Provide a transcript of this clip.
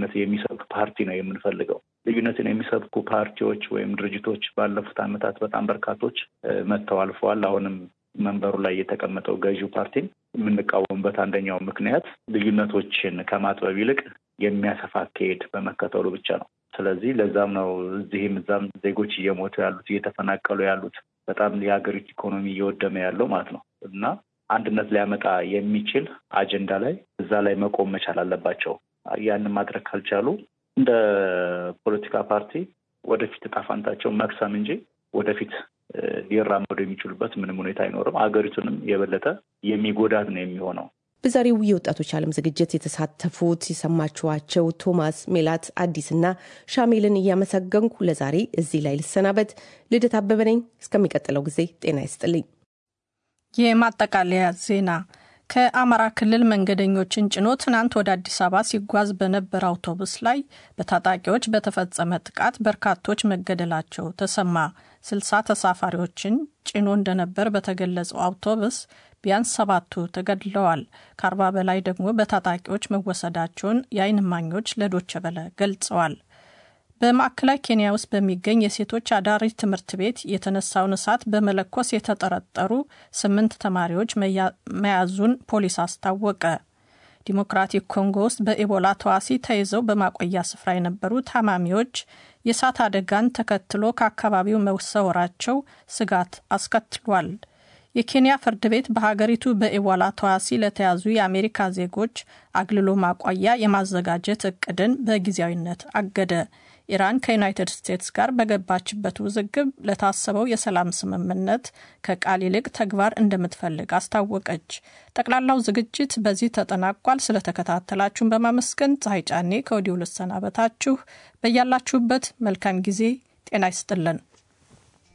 ልዩነት የሚሰብክ ፓርቲ ነው የምንፈልገው። ልዩነትን የሚሰብኩ ፓርቲዎች ወይም ድርጅቶች ባለፉት ዓመታት በጣም በርካቶች መጥተው አልፈዋል። አሁንም መንበሩ ላይ የተቀመጠው ገዢው ፓርቲን የምንቃወምበት አንደኛው ምክንያት ልዩነቶችን ከማጥበብ ይልቅ የሚያሰፋ አካሄድ በመከተሉ ብቻ ነው። ስለዚህ ለዛም ነው እዚህም እዛም ዜጎች እየሞቱ ያሉት እየተፈናቀሉ ያሉት በጣም የሀገሪቱ ኢኮኖሚ እየወደመ ያለው ማለት ነው እና አንድነት ሊያመጣ የሚችል አጀንዳ ላይ እዛ ላይ መቆም መቻል አለባቸው። ያንን ማድረግ ካልቻሉ እንደ ፖለቲካ ፓርቲ ወደፊት እጣ ፈንታቸው መክሰም እንጂ ወደፊት ሊራመዱ የሚችሉበት ምንም ሁኔታ አይኖርም። ሀገሪቱንም የበለጠ የሚጎዳት ነው የሚሆነው። በዛሬው የወጣቶች ዓለም ዝግጅት የተሳተፉት የሰማችኋቸው ቶማስ ሜላት አዲስና ሻሜልን እያመሰገንኩ ለዛሬ እዚህ ላይ ልሰናበት። ልደት አበበ ነኝ። እስከሚቀጥለው ጊዜ ጤና ይስጥልኝ። የማጠቃለያ ዜና ከአማራ ክልል መንገደኞችን ጭኖ ትናንት ወደ አዲስ አበባ ሲጓዝ በነበረ አውቶቡስ ላይ በታጣቂዎች በተፈጸመ ጥቃት በርካቶች መገደላቸው ተሰማ። ስልሳ ተሳፋሪዎችን ጭኖ እንደነበር በተገለጸው አውቶቡስ ቢያንስ ሰባቱ ተገድለዋል። ከአርባ በላይ ደግሞ በታጣቂዎች መወሰዳቸውን የዓይን እማኞች ለዶቸ በለ ገልጸዋል። በማዕከላዊ ኬንያ ውስጥ በሚገኝ የሴቶች አዳሪ ትምህርት ቤት የተነሳውን እሳት በመለኮስ የተጠረጠሩ ስምንት ተማሪዎች መያዙን ፖሊስ አስታወቀ። ዲሞክራቲክ ኮንጎ ውስጥ በኢቦላ ተዋሲ ተይዘው በማቆያ ስፍራ የነበሩ ታማሚዎች የእሳት አደጋን ተከትሎ ከአካባቢው መሰወራቸው ስጋት አስከትሏል። የኬንያ ፍርድ ቤት በሀገሪቱ በኢቦላ ተዋሲ ለተያዙ የአሜሪካ ዜጎች አግልሎ ማቆያ የማዘጋጀት እቅድን በጊዜያዊነት አገደ። ኢራን ከዩናይትድ ስቴትስ ጋር በገባችበት ውዝግብ ለታሰበው የሰላም ስምምነት ከቃል ይልቅ ተግባር እንደምትፈልግ አስታወቀች። ጠቅላላው ዝግጅት በዚህ ተጠናቋል። ስለተከታተላችሁን በማመስገን ፀሐይ ጫኔ ከወዲሁ ልሰናበታችሁ። በያላችሁበት መልካም ጊዜ ጤና ይስጥልን።